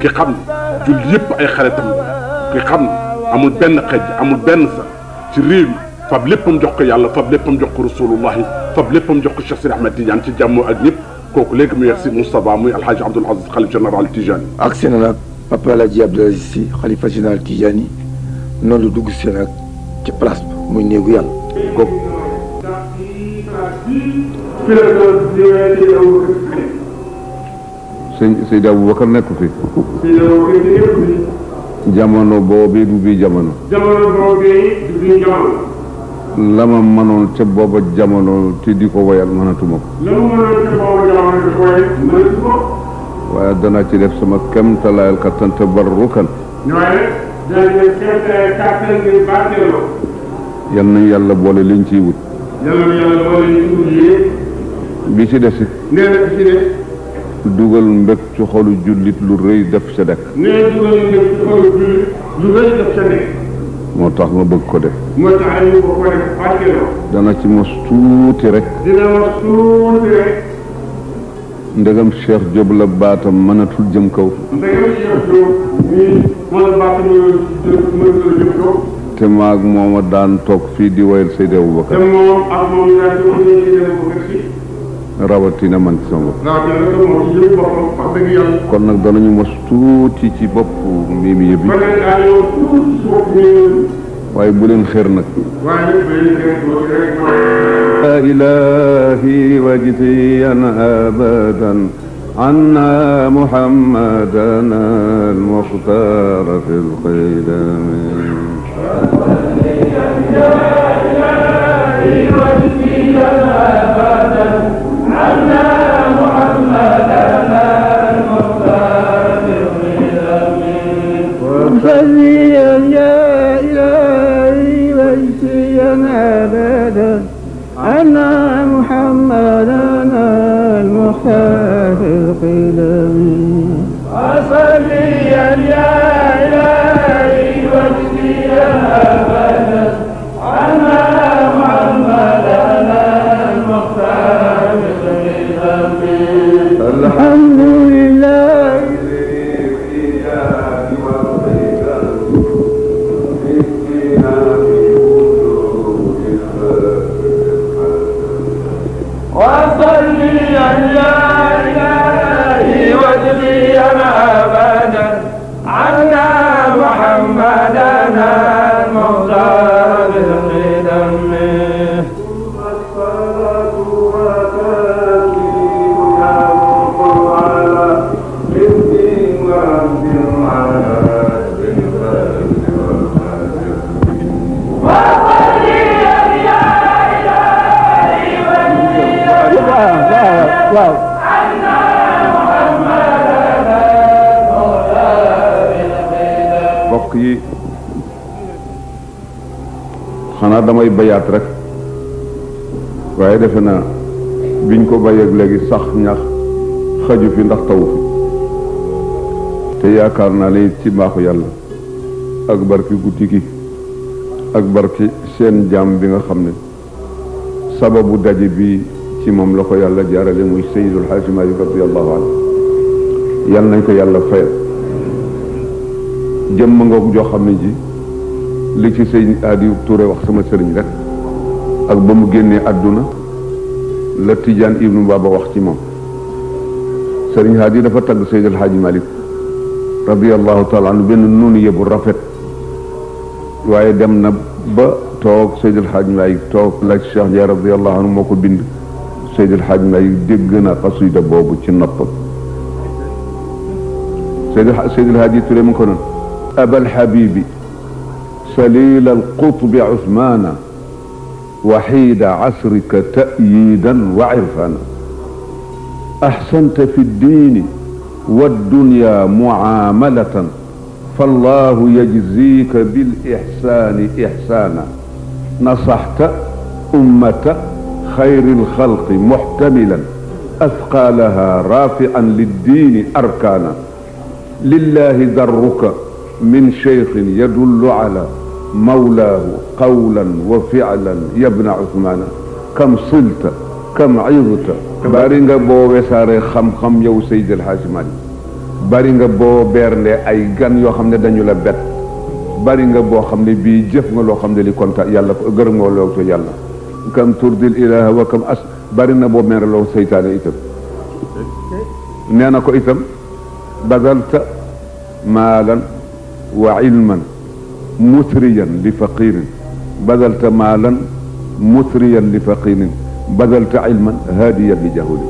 ki xam ne julli yëpp ay xaritam la ki xam ne amul benn xej amul benn sa ci réew mi fab léppam jox ko yàlla fab léppam jox ko rasulullahi fab léppam jox ko Cheikh Sidi Ahmed Tidiane ci jàmm ak ñëpp kooku léegi mu yegg si Moustapha muy alhaji Abdoul Aziz xalif général Tidiane ak seen nag papa El Hadj Abdoul Aziz Sy xalifa général Tidiane noonu la dugg si nag ci place bi muy néegu yàlla kooku sëñ Seydi Aboubacar nekk fi jamono boobu du bii jamono jamono boobu du bii jamono la ma mënoon ca booba jamono te di ko woyal mënatuma ko la mu mënoon ca boobu jamono di koy mënatu ko waaye danaa ci def sama kemtalaayal kattan te barrukan waaye dañu seet kàttan ngir barkeeloo yal nañ yàlla boole liñ ciy wut yàlla na yàlla boole ñu tuddee bi ci desit nee na fi ne dugal mbég ci xolu jullit lu rëy def sa dekk nee dugal ñu def ci xolu julli lu rëy def sa nekk moo tax ma bëgg ko def moo tax ñu ko ko def barkeeloo dana ci mos tuuti rek dina wax tuuti rek ndegam Cheikh Diop la baatam mënatul jëm kaw ndegam Cheikh Diop nii moo la baax ñu mën la jëm kaw te maag mooma daan toog fii di woyal Seydi te Aboubacar moom ak moom yaa ci wax ñu ci dem ko gëstu rawatina man ci sama bopp rawatina nag moom ci jëm boppam wax dëgg yàlla kon nag danañu mos tuuti ci bopp mii mi yëbi kon nag daa ñëw tuuti si bopp ñu waaye bu leen xër nag waaye nag bay leen rek tuuti rek mooy يا إلهي واجزيا أبدا عنا محمدنا المختار في القدم وصليا يا إلهي واجزيا أبدا عنا محمدنا المختار في القدم وصليا يا إلهي واجزيا أبدا عنا محمدنا المختار في القدم الحمد لله وصلي يا إلهي واجزيا أبدا عنا محمدنا المختار بالقدم waaw mbokk yi xanaa damay bayaat rek waaye defe naa biñ ko bayeeg léegi sax ñax xaju fi ndax tawu fi te yaakaar naa ne ci mbaaxu yàlla ak barki guddi gi ak barki seen jaam bi nga xam ne sababu daje bi ci moom la ko yàlla jaarale muy Seydul Xaaji Maalik radiyallahu anhu yal nañ ko yàlla fayal jëmm ngoog joo xam ne ji li ci sëñ Aadi Touré wax sama sëriñ rek ak ba mu génnee àdduna la Tijaan Ibnu Baba wax ci moom sëriñ Aadi dafa tagg Seydul Xaaji Maalik radiyallahu taala anhu benn nuunu yëbu rafet waaye dem na ba toog Seydul Xaaji Maalik toog la Cheikh Ndiaye radiyallahu anhu moo ko bind Seydil Hadj Maalik dégg na xasida boobu ci noppam Seydil Seydil Hadji Touré mu ko noon abal habibi salil alqutbi Usmaana waxiida casrika ta'yiidan wa cirfaana axsanta fi ddiini والدنيا معاملة فالله يجزيك بالإحسان إحسانا نصحت أمة خير الخلق محتملا أثقالها رافعا للدين أركانا لله درك من شيخ يدل على مولاه قولا وفعلا يا ابن عثمان كم صلت كم عظت bari nga boo wesaaree xam-xam yow Seydi El Hadji Malick bari nga boo beerndee ay gan yoo xam ne dañu la bett bari nga boo xam ne bii jëf nga loo xam ne li kontaan yàlla ko gërëm nga loo ko yàlla kam turdil ilaha wa kam as bari na boo mereloo seytaane itam nee na ko itam bazalta maalan wa ilman musriyan li faqirin bazalta maalan musriyan li faqirin bazalta ilman haadiyan li jahuli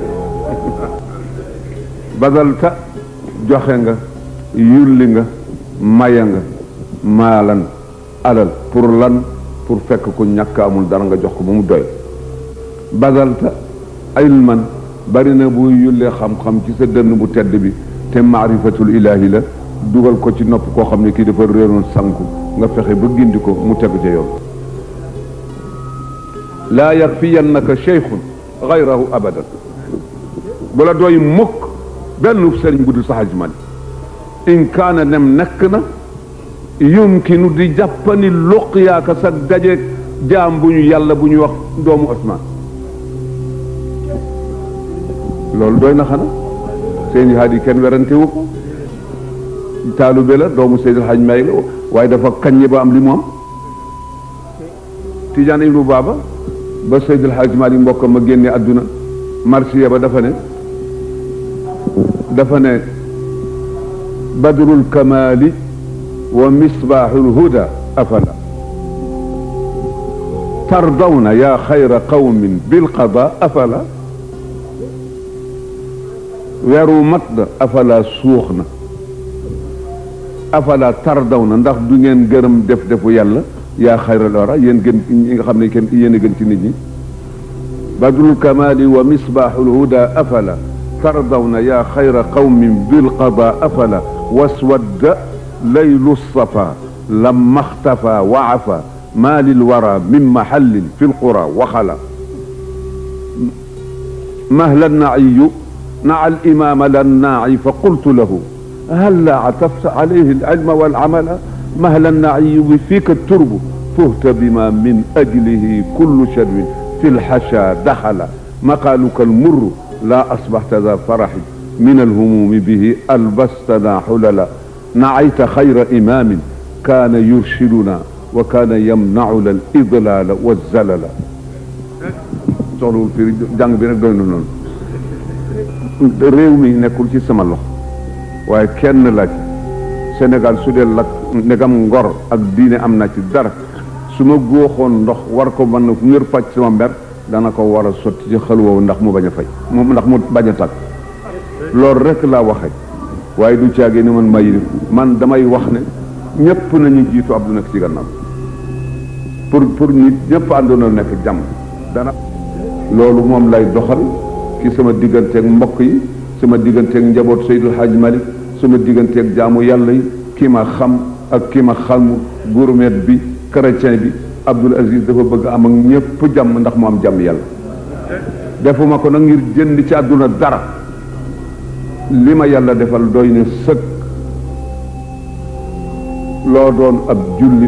bazalta joxe nga yulli nga maye nga maalan alal pour lan pour fekk ku ñàkk amul dara nga jox ko ba mu doy bazalta ilman bari na bu yullee xam-xam ci sa dënn bu tedd bi te maarifatul ilahi la dugal ko ci nopp koo xam ne kii dafa réeroon sanku nga fexe ba gindi ko mu tegu ca yoon laa yakfiyannaka cheikhun gayrahu abadan bu la doy mukk benn sëriñ bu dul saxaj man in kaana nem nekk na yumkinu di jàppani luqyaaka sa dajeeg jaam bu ñu yàlla bu ñu wax doomu Osmaan loolu doy na xana seen haadi kenn werante wu ko taalube la doomu Seydil Haj May la waaye dafa kaññe ba am li mu am Tijaan Ibnu Baaba ba Seydil Haj Maalik mbokkam ma génne àdduna marsiya ba dafa ne dafa ne badrul kamaali wa misbaaxul huda afala tardawna yaa xayra qawmin bilqada afala weeru mat na afala suux na afala tardaw na ndax du ngeen gërëm def defu yàlla yaa xayral wara yéen gën ñi nga xam ne kenn yéen a gën ci nit ñi badrul kamali wa misbaaxul huda afala tardawna yaa xayra qawmin bilqada afala waswadda laylu safa lamma xtafa wa afa ma lilwara min mahallin fi lqura waxala mahla naiyu نعى الإمام للناعي فقلت له هل لا عطفت عليه العلم والعمل مهلا النعي فيك الترب فهت بما من أجله كل شر في الحشا دخل مقالك المر لا أصبحت ذا فرح من الهموم به ألبستنا حللا نعيت خير إمام كان يرشدنا وكان يمنعنا الإضلال والزلل soxlawul firi jàng bi rek doy na noonu réew mi nekkul ci sama loxo waaye kenn la ci Sénégal su dee lak ndegam ngor ak diine am na ci dara su ma góoxoon ndox war ko mën na ngir faj sama mber dana ko war a sotti ci xel woowu ndax mu bañ a fay moom ndax mu bañ a tàkk loolu rek laa waxe waaye du caagee ni man may man damay wax ne ñëpp nañu jiitu Abdou nekk ci gannaaw pour pour nit ñëpp àndoona nekk jàmm dana loolu moom lay doxal ci sama digganteeg mbokk yi sama digganteeg njaboot Seydil Hadj Malick sama digganteeg jaamu yàlla yi kii ma xam ak kii ma xamu gourmet bi chrétien bi Abdoul Aziz dafa bëgg am ak ñëpp jàmm ndax mu am jàmm yàlla defuma ko nag ngir jënd ci àdduna dara li ma yàlla defal doy na sëkk loo doon ab jullit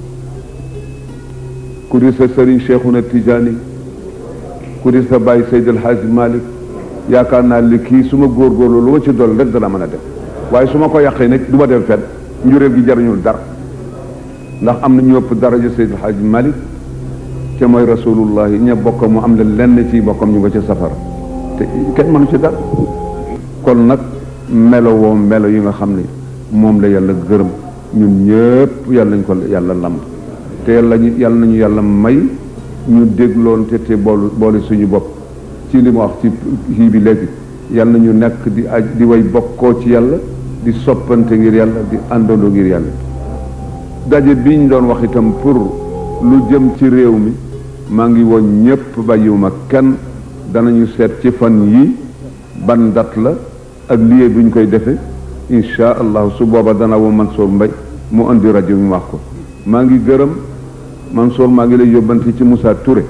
ku di sa sëriñ Cheikhuna Tijaani ku di sa bàyyi Seydil Hadj Malick yaakaar naa li kii su ma góorgóorlu lu ma ci dool rek dana mën a def waaye su ma ko yàqee nag du ma dem fenn njuréel gi jariñul dara ndax am na ñu ëpp daraja Seydil Hadj Malick ca mooy rasulullahi ña bokk mu am la lenn ci bokkam ñu nga ca safara te kenn mënu ci dara kon nag melo woo melo yi nga xam ne moom la yàlla gërëm ñun ñëpp yàlla nañ ko yàlla lamb te yàlla ñu yàlla nañu yàlla may ñu dégloon te te bool boole suñu bopp ci li ma wax ci kii bi léegi yàlla nañu nekk di aj di way bokkoo ci yàlla di soppante ngir yàlla di àndandoo ngir yàlla daje bi ñu doon wax itam pour lu jëm ci réew mi maa ngi woon ñëpp bàyyiwuma kenn danañu seet ci fan yi ban date la ak lieu bi ñu koy defee incha allah su booba dana woo Mansour Mbaye mu indi rajo mi wax ko maa ngi gërëm Mansour maa ngi lay yóbbante ci Moussa Touré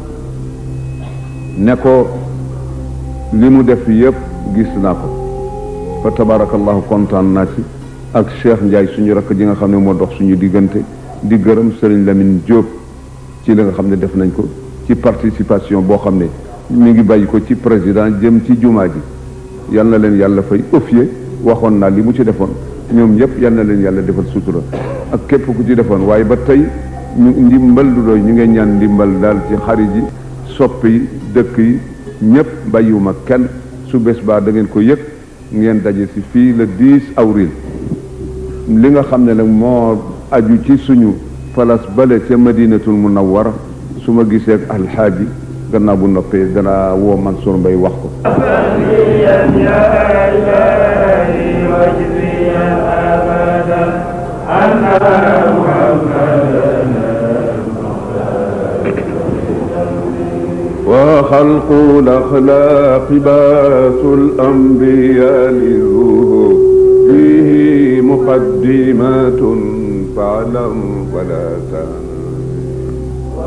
ne ko li mu def yëpp gis naa ko fa tabarakallahu kontaan naa ci ak Cheikh Ndiaye suñu rakk ji nga xam ne moo dox suñu diggante di gërëm Serigne Lamine Diop ci li nga xam ne def nañ ko ci participation boo xam ne mi ngi bàyyi ko ci président jëm ci jumaa ji yal na leen yàlla fay offier waxoon naa li mu ci defoon ñoom ñëpp yal na leen yàlla defal sutura ak képp ku ci defoon waaye ba tey ñu ndimbal du doy ñu ngeen ñaan ndimbal daal ci xarit yi soppe yi dëkk yi ñëpp bàyyiwuma kenn su bés baa da ngeen ko yëg ngeen daje si fii le 10 avril li nga xam ne nag moo aju ci suñu place bale ca madinatul munawwara su ma gisee ak alxaaji gannaaw bu noppee danaa woo Mansour Mbaye wax ko وخلق الأخلاق باس الأنبياء للظهور فيه مقدمات فاعلم ولا تنم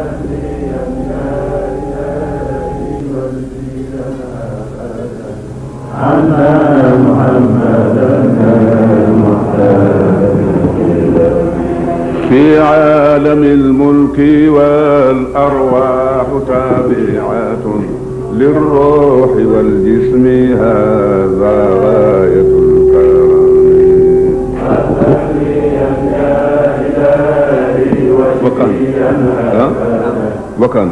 في عالم الملك والأرواح تابعات للروح والجسم هذا غاية الكرم وكان ها؟ وكان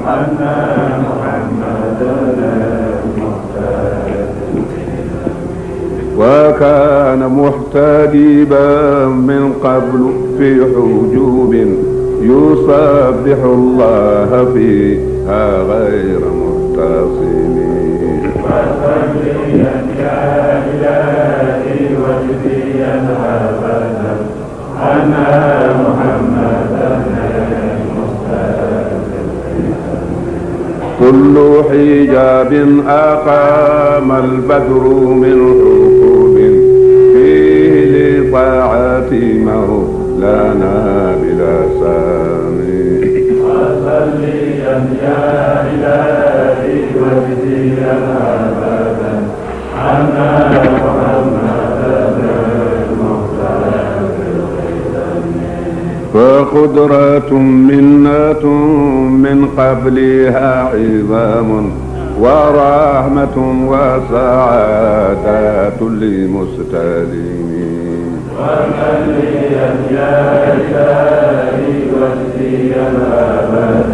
وكان محتدبا من قبل في حجوب يسبح الله فيها غير محتصم كل حجاب أقام البدر من حقوب فيه لطاعة مولانا بلا سامي فقدرة منة من قبلها عظام ورحمة وسعادة لمستلمين ومن لي يا إلهي وسيا أبدا